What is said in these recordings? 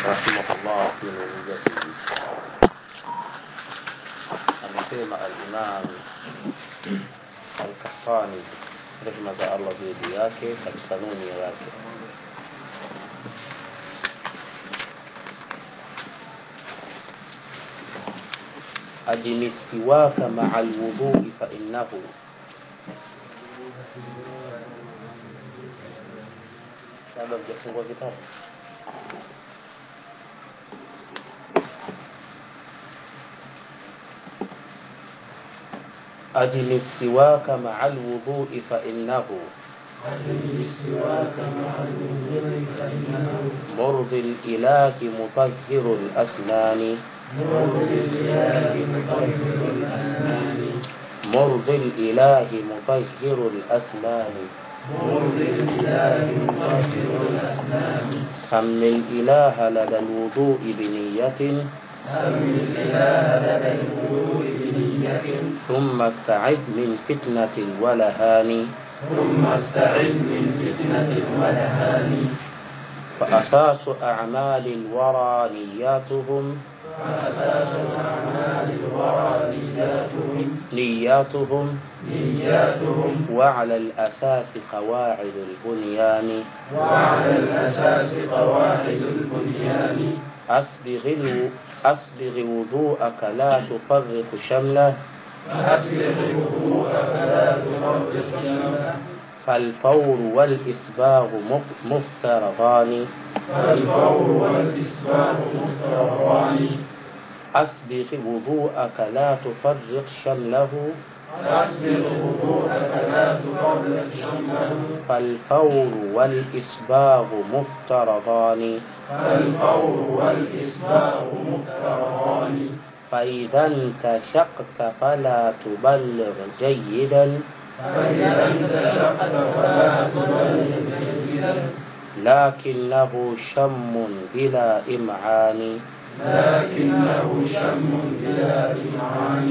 رحمه الله في نونيته amesema al-Imam al-Kaffani rehma za Allah juu yake katika nuni yake أدم السواك مع الوضوء فإنه labda mjafungua kitabu أدم السواك مع الوضوء فإنه مرضي الإله مطهر الأسنان مرضي الإله مطهر الأسنان سم الإله لدى الوضوء بنية ثم استعد من فتنة الولهان ثم استعد من فتنة الولهان فأساس أعمال الورى نياتهم فأساس أعمال الورى نياتهم نياتهم نياتهم وعلى الأساس قواعد البنيان وعلى الأساس قواعد البنيان أسبغ الو... أسبغ وضوءك لا تفرق شمله أسبغ وضوءك فلا تفرق شمله فالفور والإسباغ مف- مفترضان فالفور والإسباغ مفترضان أسبغ وضوءك لا تفرق شمله أسبغ وضوءك لا تفرق شمله فالفور والإسباغ مفترضان فالفور والإسباغ مفترضان فإذا انتشقت فلا تبلغ جيدا فإذا انتشقت فلا تبلغ جيدا لكنه شم بلا إمعان لكنه شم بلا إمعان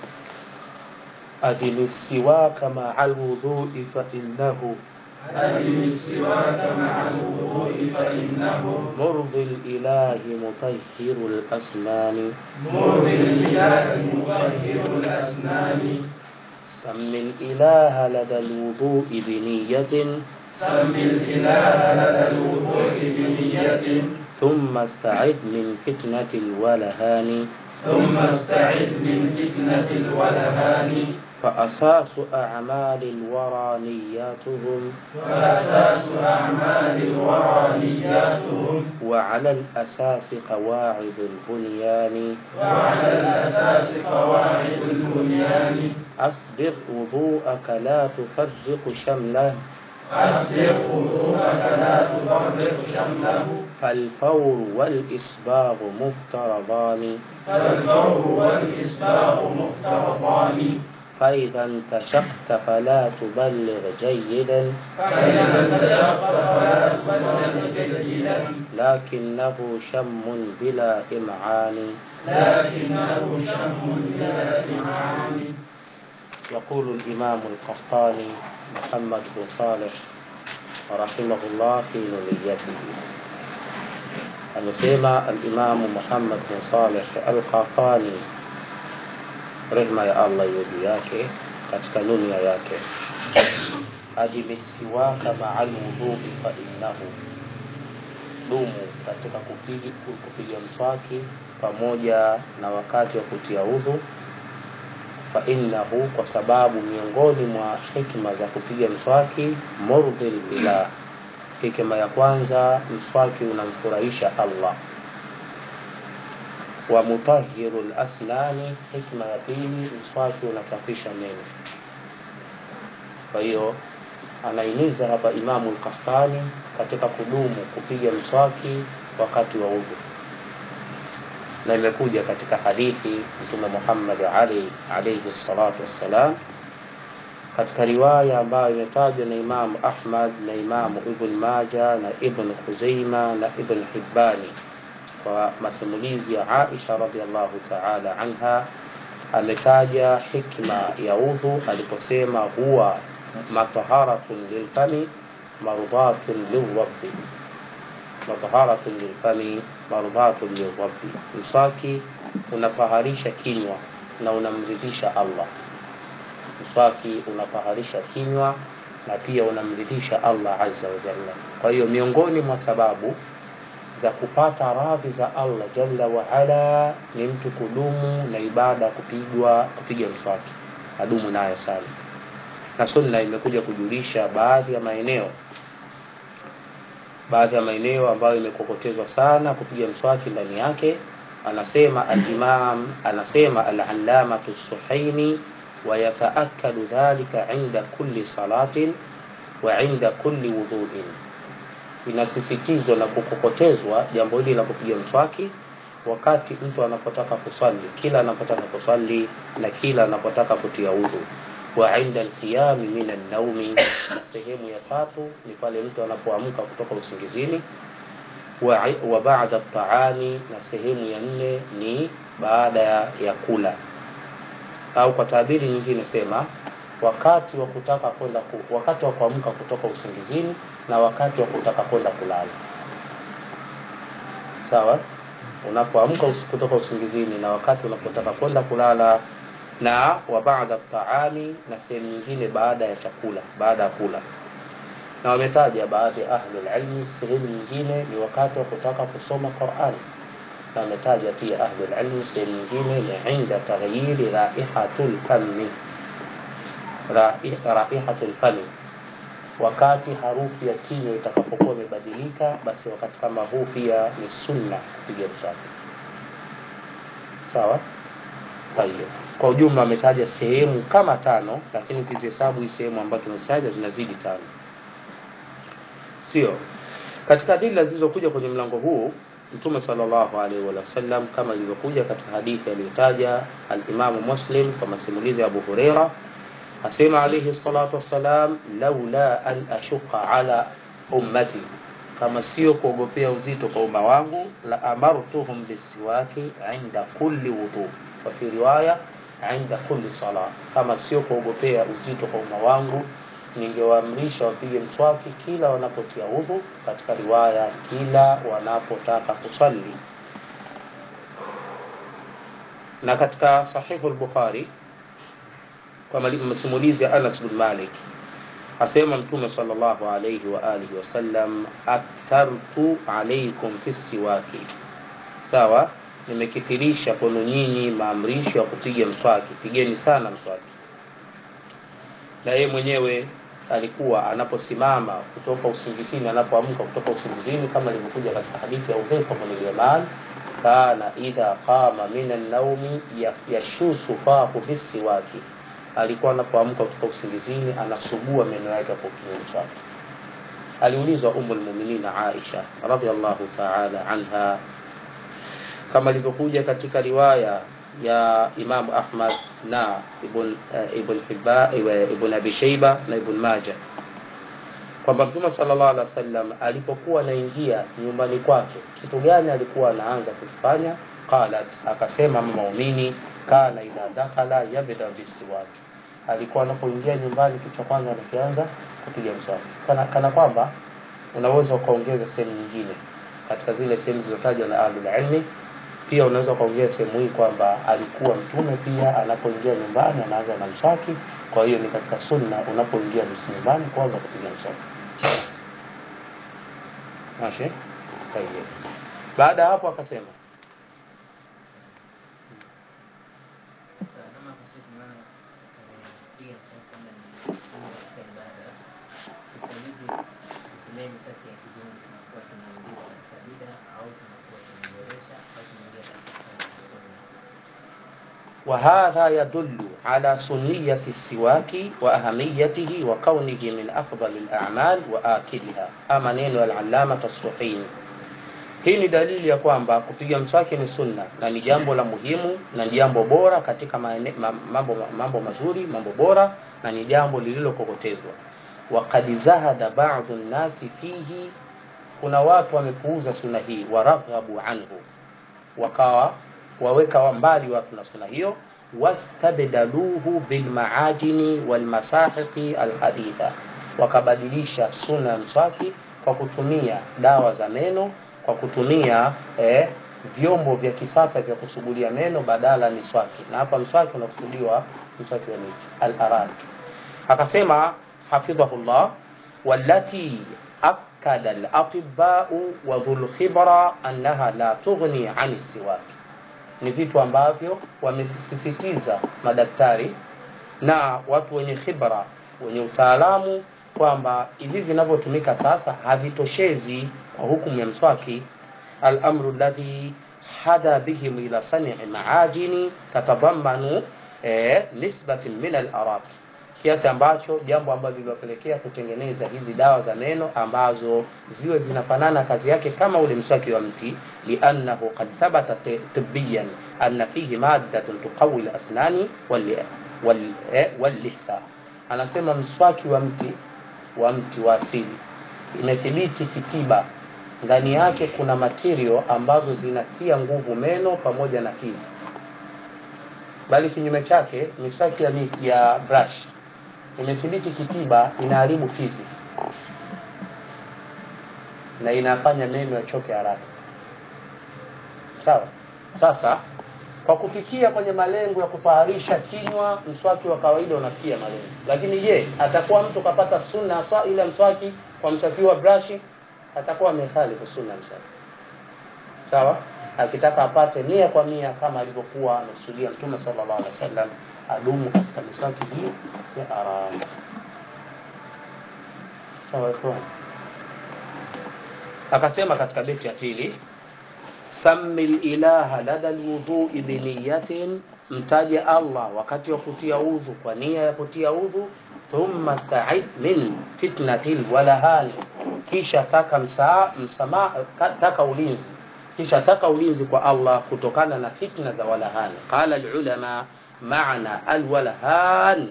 أدم السواك مع الوضوء فإنه أدم السواك مع الوضوء فإنه مرضي الإله مطهر الأسنان مرضي الإله مطهر الأسنان سم الإله لدى الوضوء بنية سم الإله لدى الوضوء بنية ثم استعد من فتنة الولهان ثم استعد من فتنة الولهان فأساس أعمال الورى نياتهم وأساس أعمال الورى نياتهم وعلى الأساس قواعد البنيان وعلى الأساس قواعد البنيان أسبغ وضوءك لا تفرق شمله أسبغ وضوءك لا تفرق شمله فالفور والإسباغ مفترضان فالفور والإسباغ مفترضان فإذا انتشقت فلا تبلغ جيدا فإذا انتشقت فلا تبلغ جيدا لكنه شم بلا إمعان لكنه شم بلا إمعان يقول الإمام القحطاني محمد بن صالح رحمه الله في نونيته amesema alimamu Muhammad bin Saleh al-Qahtani rehma ya Allah iwe juu yake katika nunia yake adimisiwaka ma'al wudhu'i fa innahu dumu katika kupiga kupiga mswaki pamoja na wakati wa kutia udhu fa innahu kwa sababu miongoni mwa hikma za kupiga mswaki murdhil ilah hikma ya kwanza mswaki unamfurahisha Allah wa mutahhiru al-asnani hikma ya pili mswaki unasafisha meno kwa hiyo anaimiza hapa Imamu al-Kaffani katika kudumu kupiga mswaki wakati wa udhu na imekuja katika hadithi Mtume Muhammad Ali alayhi salatu wassalam katika riwaya ambayo imetajwa na Imamu Ahmad na Imamu Ibn Maja na Ibn Khuzaima na Ibn Hibbani kwa masimulizi ya Aisha radhiallahu ta'ala anha ametaja hikma ya udhu aliposema huwa mataharatun lilfami mardatun lirabbi mataharatun lilfami mardhatun lirabbi mswaki unafaharisha kinywa na unamridhisha allah mswaki unafaharisha kinywa na pia unamridhisha allah azza wa jalla kwa hiyo miongoni mwa sababu za kupata radhi za allah jalla waala ni mtu kudumu na ibada ya kupigwa kupiga mswaki adumu nayo sana na sunna imekuja kujulisha baadhi ya maeneo baadhi ya maeneo ambayo imekokotezwa sana kupiga mswaki ndani yake anasema alimam anasema alalamatu suhaini wayataakadu dhalika inda kulli salatin wa inda kulli wudhuin inasisitizwa na kukokotezwa jambo hili la kupiga mswaki wakati mtu anapotaka kuswali kila anapotaka kuswali na kila anapotaka kutia udhu wa inda alqiyami min annaumi sehemu ya tatu ni pale mtu anapoamka kutoka usingizini wa, wa baada taami na sehemu ya nne ni baada ya kula au kwa taabiri nyingine sema wakati wa kutaka kwenda ku, wakati wa kuamka kutoka usingizini na wakati wa kutaka kwenda kulala sawa unapoamka kutoka usingizini na wakati unapotaka kwenda kulala na wa baada taami na sehemu nyingine baada ya chakula baada ya kula na wametaja baadhi ya ahlul ilmi sehemu nyingine ni wakati wa kutaka kusoma Qur'an na wametaja pia ahlul ilmi sehemu nyingine ni inda taghyiri raihatul fami raihatul fami wakati harufu ya kinywa itakapokuwa imebadilika basi wakati kama huu pia ni sunna kupiga mswaki sawa tayeb kwa ujumla ametaja sehemu kama tano lakini ukizihesabu hii sehemu ambazo tumezitaja zinazidi tano sio katika dila zilizokuja kwenye mlango huu mtume sallallahu alaihi wasallam kama ilivyokuja katika hadithi aliyotaja alimamu muslim kwa masimulizi ya abu hureira asema alaihi salatu wassalam laula an ashuqa ala ummati kama sio kuogopea uzito kwa umma wangu la amartuhum bisiwaki inda kulli wudhu wa fi riwaya inda kulli sala kama sio kuogopea uzito kwa umma wangu ningewaamrisha wapige mswaki kila wanapotia udhu katika riwaya kila wanapotaka kusali na katika sahihu al-bukhari kwa masimulizi ya Anas bin Malik asema mtume sallallahu alayhi wa alihi wasallam akthartu alaykum fi siwaki sawa nimekithirisha kwenu nyinyi maamrisho ya kupiga mswaki pigeni sana mswaki na yeye mwenyewe alikuwa anaposimama kutoka usingizini anapoamka kutoka usingizini kama ilivyokuja katika hadithi ya Udhaifa bin Yaman kana idha qama min an-naumi yashusu fahu bisiwaki alikuwa anapoamka kutoka usingizini anasugua meno yake kwa kutumia mswaki aliulizwa umu lmuminin Aisha radhiallahu ta'ala anha kama ilivyokuja katika riwaya ya Imam Ahmad na Ibn uh, Ibn Hibba Ibn Abi Shayba na Ibn Majah kwamba Mtume sallallahu alaihi wasallam alipokuwa anaingia nyumbani kwake kitu gani alikuwa anaanza kufanya qalat akasema muumini kana idha dakhala yabda bisiwaki alikuwa anapoingia nyumbani kitu cha kwanza anakianza kupiga mswaki kana, kana kwamba unaweza ukaongeza sehemu nyingine katika zile sehemu zilizotajwa na ahlul ilmi pia unaweza ukaongeza sehemu hii kwamba alikuwa mtume pia anapoingia nyumbani anaanza na mswaki kwa hiyo ni katika sunna unapoingia nyumbani kwanza kupiga mswaki mashi tayeb baada ya hapo akasema وهذا يدل على سنية السواك وأهميته وكونه من أفضل الأعمال وآكلها أما نينو العلامة السحيني hii ni dalili ya kwamba kupiga mswaki ni sunna na ni jambo la muhimu na ni jambo bora katika maene, mambo, mambo mazuri mambo bora na ni jambo lililokokotezwa wakad zahada badu nnasi fihi kuna watu wamepuuza sunna hii waraghabu anhu wakawa waweka mbali watu na sunna hiyo wastabdaluhu bilmaajini walmasahiqi alhaditha wakabadilisha sunna ya mswaki kwa kutumia dawa za meno kwa kutumia eh, vyombo vya kisasa vya kusugulia meno badala miswaki na hapa mswaki unakusudiwa mswaki wa miti al-arak akasema hafidhahullah wallati akada al-atibau wa dhul khibra annaha la tughni ani siwaki ni vitu ambavyo wamesisitiza madaktari na watu wenye khibra wenye utaalamu kwamba hivi vinavyotumika sasa havitoshezi kwa hukumu ya mswaki الأمر الذي حدا بهم إلى صنع معاجن تتضمن eh, nisbatin min al-arak kiasi ambacho jambo ambalo liliwapelekea kutengeneza hizi dawa za meno ambazo ziwe zinafanana kazi yake kama ule mswaki wa mti liannahu qad thabata tibbiyan anna fihi maddatun tuqawi al-asnani wal wal eh, wal-litha anasema mswaki wa mti wa mti wa asili imethibiti kitiba ndani yake kuna material ambazo zinatia nguvu meno pamoja na fizi bali kinyume chake miswaki ya, ya brush imethibiti kitiba inaharibu fizi na inafanya meno yachoke haraka sawa sasa kwa kufikia kwenye malengo ya kufaharisha kinywa mswaki wa kawaida unafikia malengo lakini je atakuwa mtu kapata sunna sa ile mswaki kwa mswaki wa brashi atakuwa amekhalifu sunna mswaki sawa akitaka apate mia kwa mia kama alivyokuwa amekusudia mtume sallallahu alaihi wasallam adumu katika miswaki hii ya aramu sawa ikhwan akasema katika beti ya pili sammi ilaha lada lwudhui biniyatin mtaje allah wakati wa kutia udhu kwa nia ya kutia udhu thumma staid min fitnati lwalahani kisha taka msaa, msama, taka ulinzi kisha taka ulinzi kwa allah kutokana na fitna za walahani qala lulama maana alwalahan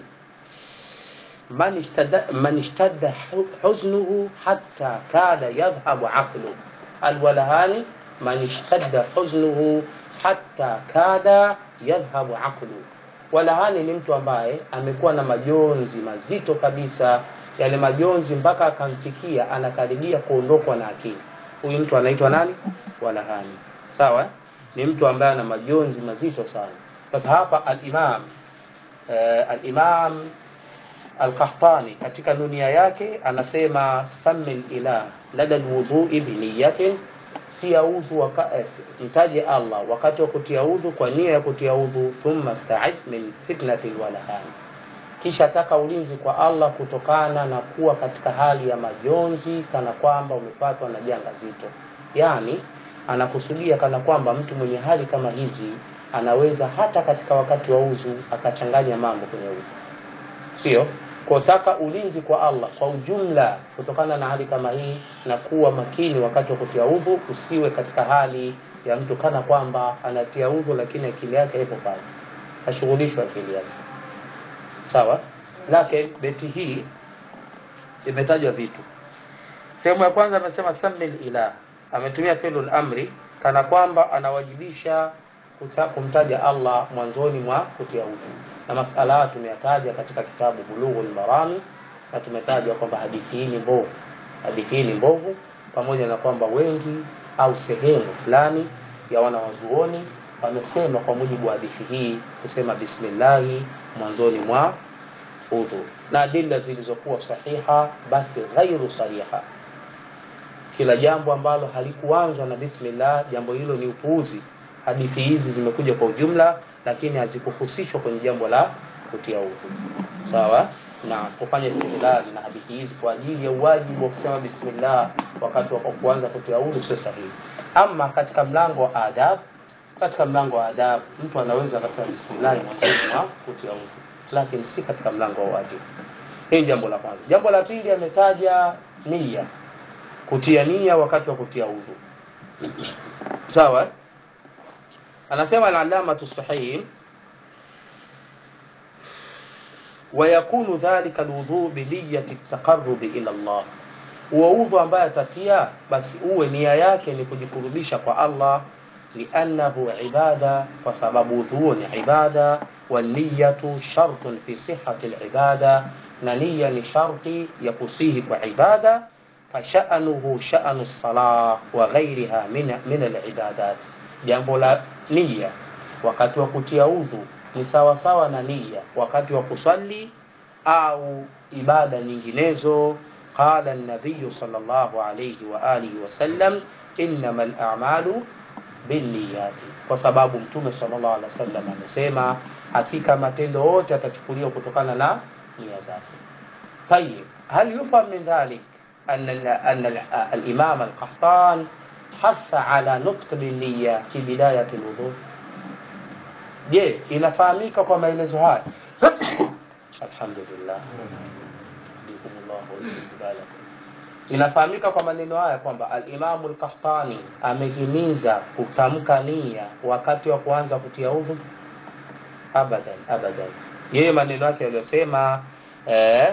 man istada, man ishtadda huznuhu hatta kada yadhhabu aqlu alwalahani man ishtadda huznuhu hatta kada yadhhabu aqlu walahani ni mtu ambaye amekuwa na majonzi mazito kabisa yale majonzi mpaka akamfikia anakaribia kuondokwa na akili huyu mtu anaitwa nani walahani sawa ni mtu ambaye ana majonzi mazito sana sasa hapa al-imam uh, al-imam al-qahtani katika dunia yake anasema sammi ilah lada alwudhu'i bi niyatin tia udhu wakati mtaje Allah wakati wa kutia udhu kwa nia ya kutia udhu thumma sta'id min fitnati alwalahan kisha taka ulinzi kwa Allah kutokana na kuwa katika hali ya majonzi kana kwamba umepatwa na janga zito yani anakusudia kana kwamba mtu mwenye hali kama hizi anaweza hata katika wakati wa udhu akachanganya mambo kwenye udhu sio kutaka ulinzi kwa Allah kwa ujumla kutokana na hali kama hii na kuwa makini wakati wa kutia udhu usiwe katika hali ya mtu kana kwamba anatia udhu lakini akili yake ipo pale ashughulishwe akili yake sawa lakini beti hii imetajwa vitu sehemu ya kwanza amesema samil ilah ametumia fi'lul amri kana kwamba anawajibisha kumtaja Allah mwanzoni mwa kutia udhu na masala tumeyataja katika kitabu Bulughul Marami na tumetaja kwamba hadithi hii ni mbovu hadithi hii ni mbovu pamoja na kwamba wengi au sehemu fulani ya wanawazuoni wamesema kwa mujibu wa hadithi hii kusema bismillahi mwanzoni mwa udhu na adila zilizokuwa sahiha basi ghairu sariha kila jambo ambalo halikuanzwa na bismillah jambo hilo ni upuuzi hadithi hizi zimekuja kwa ujumla lakini hazikuhusishwa kwenye jambo la kutia udhu sawa na kufanya istidlal na hadithi hizi kwa ajili ya uwajibu wa kusema bismillah wakati wa kuanza kutia udhu sio sahihi ama katika mlango wa adab katika mlango wa adab mtu anaweza akasema bismillah mwanzoni mwa kutia udhu lakini si katika mlango wa wajibu hii jambo la kwanza jambo la pili ametaja nia kutia nia wakati wa kutia udhu sawa anasema al-alama sahih ويكون ذلك الوضوء بنية التقرب إلى الله ووضوء ambaye atatia basi uwe nia yake ni kujikurubisha kwa Allah liannahu ibada kwa sababu udhu ni ibada waniyatu shartun fi sihhati alibada na nia ni sharti ya kusihi kwa ibada fasha'nuhu sha'nu salah wa ghairiha min, min alibadat jambo la nia wakati wa kutia udhu ni sawa sawa na nia wakati wa kusali au ibada nyinginezo qala an-nabiy sallallahu alayhi wa alihi wasallam innamal a'malu binniyati kwa sababu mtume sallallahu alaihi wasallam amesema hakika matendo yote yatachukuliwa kutokana na nia zake طيب هل يفهم من ذلك أن أن الإمام القحطان حث على نطق بالنية في بداية الوضوء je inafahamika kwa maelezo haya alhamdulillah inafahamika kwa maneno haya kwamba alimamu lkahtani amehimiza kutamka nia wakati wa kuanza kutia udhu abadan abadan yeye maneno yake yaliyosema eh,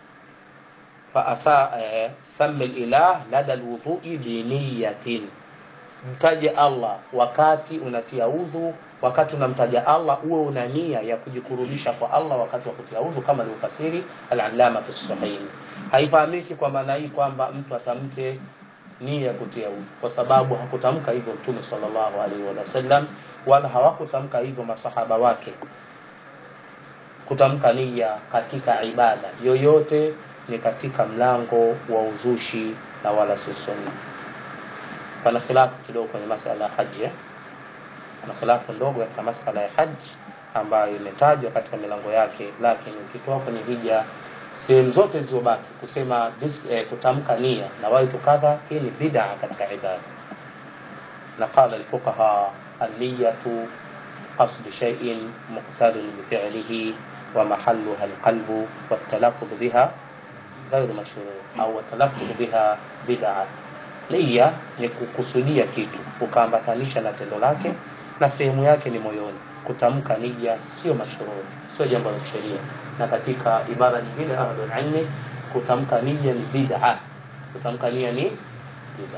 faasa eh, sami lilah lada lwudhui biniyatin mtaje allah wakati unatia udhu wakati unamtaja allah uwe una nia ya kujikurubisha kwa allah wakati wa kutia udhu kama alivyofasiri alalamatu sahini haifahamiki kwa maana hii kwamba mtu atamke nia ya kutia udhu kwa sababu hakutamka hivyo mtume sallallahu alaihi wasallam wala hawakutamka hivyo masahaba wake kutamka nia katika ibada yoyote ni katika mlango wa uzushi na wala si sunna pana khilafu kidogo kwenye masala ya haji eh? kuna khilafu ndogo katika masala ya haji ambayo imetajwa katika milango yake lakini ukitoa kwenye hija sehemu zote zilizobaki kusema eh, kutamka nia na waitu kadha hii ni bid'a katika ibada na qala alfuqaha an-niyatu qasdu shay'in muqtarin bifi'lihi wa mahalluha alqalbu والتلفظ بها غير مشروع au التلفظ بها bid'a nia ni kukusudia kitu ukaambatanisha na tendo lake na sehemu yake ni moyoni kutamka nia sio mashuhuri sio jambo la kisheria na katika ibara nyingine ahlul ilmi kutamka nia ni bid'a kutamka nia ni bid'a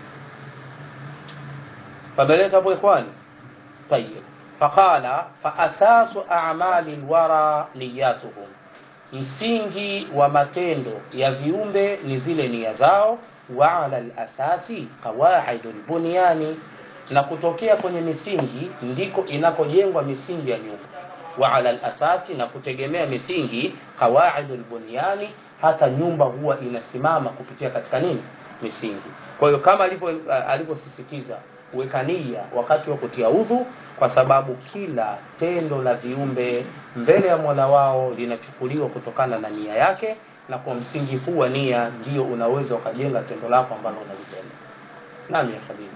فبلغ ابو اخوان طيب فقال فاساس اعمال الورى نياتهم msingi wa matendo ya viumbe ni zile nia zao wa ala lasasi qawaidu lbunyani na kutokea kwenye misingi ndiko inakojengwa misingi ya nyumba wa ala lasasi na kutegemea misingi qawaidu lbunyani hata nyumba huwa inasimama kupitia katika nini misingi kwa hiyo kama alivyosisitiza kuweka nia wakati wa kutia udhu kwa sababu kila tendo la viumbe mbele ya mola wao linachukuliwa kutokana na nia yake na kwa msingi huu wa nia ndio unaweza ukajenga tendo lako ambalo unalitenda nami ya habibi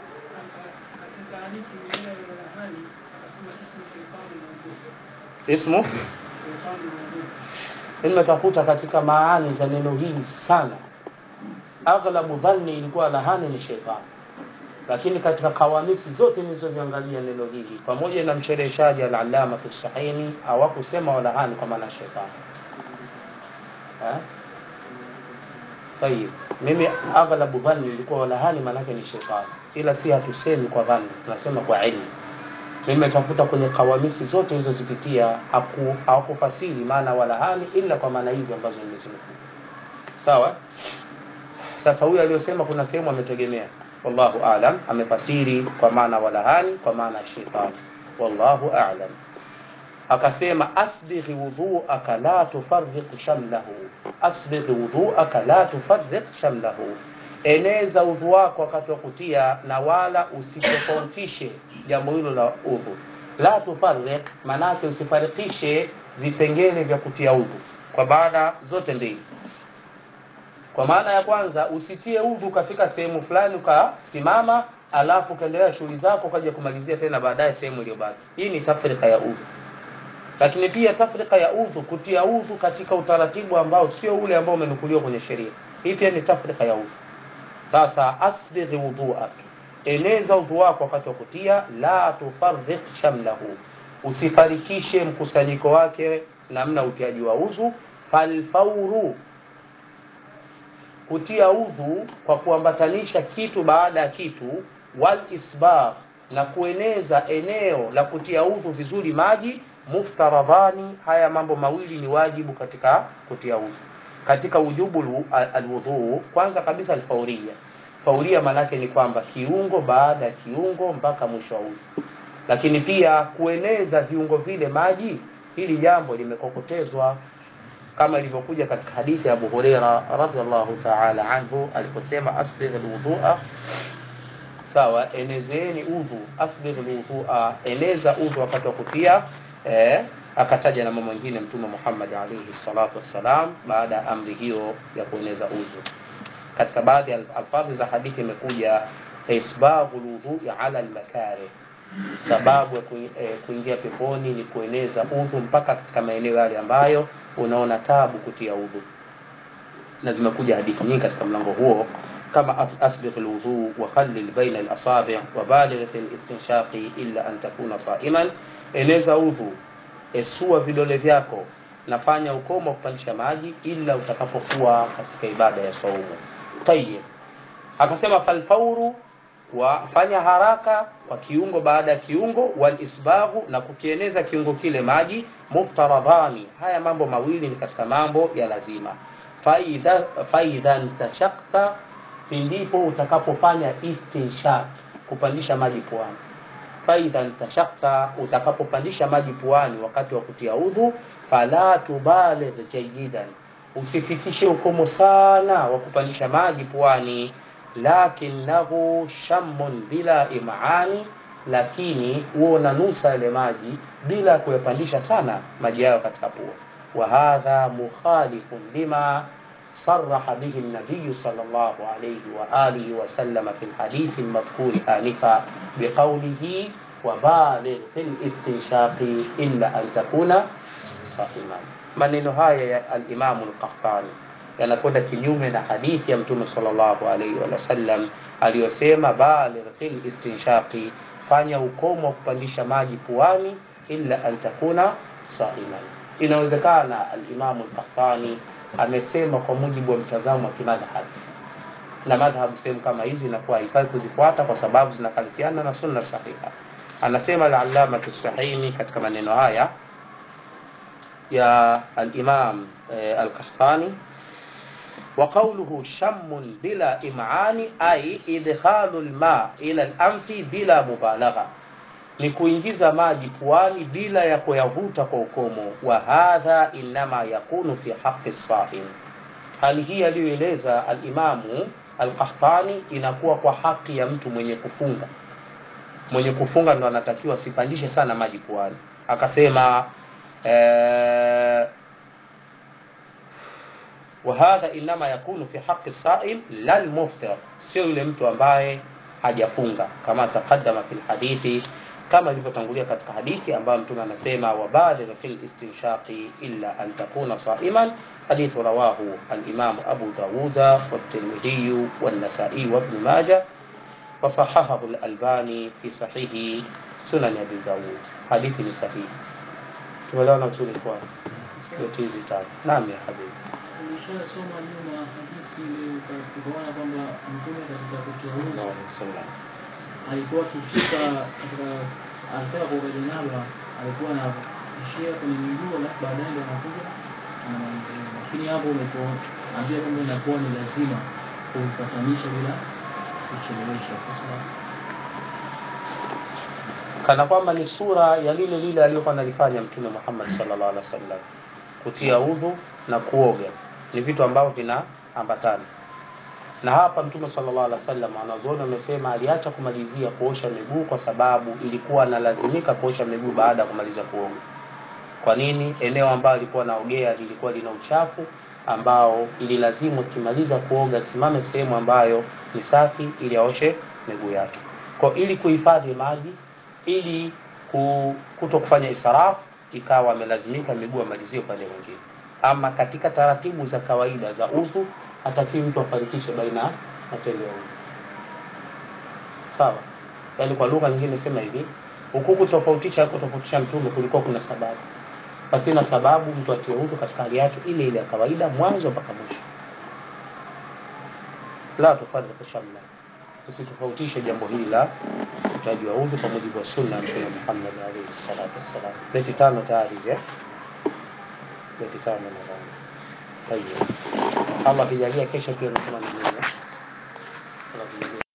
ismu nimetafuta katika maani za neno hili sana aghlabu dhanni ilikuwa lahani ni sheitani lakini katika kawamisi zote nilizoziangalia neno hili pamoja na mshereheshaji al-allamatu sahini hawakusema walahani kwa maana shetani tayib mimi aghlabu dhanni ilikuwa walahani maanake ni shetani ila si hatusemi kwa dhanni tunasema kwa ilmu nimetafuta kwenye kawamisi zote nilizozipitia hawakufasiri maana walahani ila kwa maana hizi ambazo nimezinukuu sawa sasa huyu aliyosema kuna sehemu ametegemea wallahu a'lam amefasiri kwa maana walahani kwa maana shetani wallahu a'lam akasema asbighi wudhu'aka la tufarriq shamlahu asbighi wudhu'aka la tufarriq shamlahu eneza udhu wako wakati wa kutia na wala usitofautishe jambo hilo la udhu la tufarriq manake usifarikishe vipengele vya kutia udhu kwa maana zote mbili kwa maana ya kwanza usitie udhu ukafika sehemu fulani ukasimama alafu ukaendelea shughuli zako ukaja kumalizia tena baadaye sehemu iliyobaki hii ni tafrika ya udhu lakini pia tafrika ya udhu kutia udhu katika utaratibu ambao sio ule ambao umenukuliwa kwenye sheria hii pia ni tafrika ya udhu sasa asbighi wudhuak eneza udhu wako wakati wa kutia la tufarriq shamlahu usifarikishe mkusanyiko wake namna utiaji wa udhu falfauru kutia udhu kwa kuambatanisha kitu baada ya kitu wal isbagh na kueneza eneo la kutia udhu vizuri maji muftaradhani haya mambo mawili ni wajibu katika kutia udhu katika ujubu alwudhu kwanza kabisa alfauria fauria maanake ni kwamba kiungo baada ya kiungo mpaka mwisho wa udhu lakini pia kueneza viungo vile maji hili jambo limekokotezwa kama ilivyokuja katika hadithi ya Abu Huraira radhiallahu ta'ala anhu aliposema asbigh alwudhu'a sawa enezeni udhu asbigh alwudhu'a eneza udhu wakati wa kutia eh, akataja na mambo mengine mtume Muhammad alayhi salatu wassalam baada ya amri hiyo ya kueneza udhu katika baadhi ya alfadhi za hadithi imekuja isbaghu alwudhu'i ala almakari sababu ya kuingia peponi ni kueneza udhu mpaka katika maeneo yale ambayo unaona tabu kutia udhu na zimekuja hadithi nyingi katika mlango huo kama asbigh alwudu wa khallil baina alasabi' wa baligh fi istinshaqi illa an takuna sa'iman eneza udhu esua vidole vyako nafanya ukomo kupandisha maji ila utakapokuwa katika ibada ya saumu tayyib akasema falfauru wafanya haraka kwa kiungo baada ya kiungo wal isbaghu na kukieneza kiungo kile maji muftaradhani haya mambo mawili ni katika mambo ya lazima faidha faidha ntashakta pindipo utakapofanya istinshaq kupandisha maji puani faidha ntashakta utakapopandisha maji puani wakati wa kutia udhu fala tubaligh jayidan usifikishe ukomo sana wa kupandisha maji puani lakinahu shammun bila imani lakini huo unanusa yale maji bila kuyapandisha sana maji yayo katika pua wa hadha mukhalifun lima صرح به النبي صلى الله عليه وآله وسلم في الحديث المذكور آنفا بقوله وبالغ في الاستنشاق إلا أن تكون صائما maneno haya ya al-Imam al-Qahtani yanakwenda kinyume na hadithi ya Mtume sallallahu alaihi wasallam aliyosema baligh fil istinshaqi, fanya ukomo wa kupandisha maji puani, illa an takuna saiman. Inawezekana al-Imam al-Qahtani amesema kwa mujibu wa mtazamo wa kimadhhab, na madhhabu sehemu kama hizi inakuwa haifai kuzifuata kwa sababu zinakalifiana na sunna sahiha. Anasema al-Allama Tusahini katika maneno haya ya al-Imam eh, al-Qahtani وقوله شم بلا إمعان أي إدخال الماء إلى الأنف بلا مبالغة ni kuingiza maji puani bila ya kuyavuta kwa ukomo wa hadha inama yakunu fi haqi saim hali hii aliyoeleza alimamu alqahtani inakuwa kwa haki ya mtu mwenye kufunga mwenye kufunga ndo anatakiwa asipandishe sana maji puani akasema ee, وهذا انما يكون في حق الصائم لا المفطر sio yule mtu ambaye hajafunga kama taqaddama fil hadithi kama ilivyotangulia katika hadithi ambayo mtume anasema wabaligh fil istinshaqi illa an takuna saiman hadithu rawahu al-imam Abu Dawud wa at-Tirmidhi wa an-Nasa'i wa Ibn Majah wa sahahahu al-Albani fi sahihi sunan Abi Dawud hadithi ni sahihi tumeelewana vizuri kwa yote hizi tatu naam ya habibi Ulishasoma nyuma hadithi ile tukaona kwamba mtume katika kutoa udhu alikuwa akifika katika alitaka kuoga janaba alikuwa anaishia kwenye miguu alafu baadaye ndo anakuja anamalizia. Lakini hapo ulipoambia kwamba inakuwa ni lazima kuipatanisha bila kuchelewesha. Sasa kana kwamba ni sura ya lile lile aliyokuwa analifanya mtume Muhammad sallallahu alaihi wasallam kutia udhu na kuoga ni vitu ambavyo vinaambatana na hapa mtume sallallahu alaihi wasallam wanazuoni wamesema aliacha kumalizia kuosha miguu kwa sababu ilikuwa analazimika kuosha miguu baada ya kumaliza kuoga kwa nini eneo ambalo alikuwa anaogea lilikuwa lina uchafu ambao ililazimu akimaliza kuoga simame sehemu ambayo ni safi ili aoshe miguu yake kwa ili kuhifadhi maji ili kuto kufanya israfu ikawa amelazimika miguu amalizie upande mwingine ama katika taratibu za kawaida za udhu hatakiwi mtu afarikishe baina ya matendo ya udhu sawa yaani kwa lugha nyingine sema hivi huku kutofautisha kutofautisha mtume kulikuwa kuna sababu pasina sababu mtu atie udhu katika hali yake ile ile ya kawaida mwanzo mpaka mwisho la tufarriqu shamla usitofautishe jambo hili la utaji wa udhu kwa mujibu wa sunna ya mtume Muhammad alayhi salatu wassalam beti tano tayari je beti tano nadhani tayeb Allah akijalia kesho pia unasoma maneno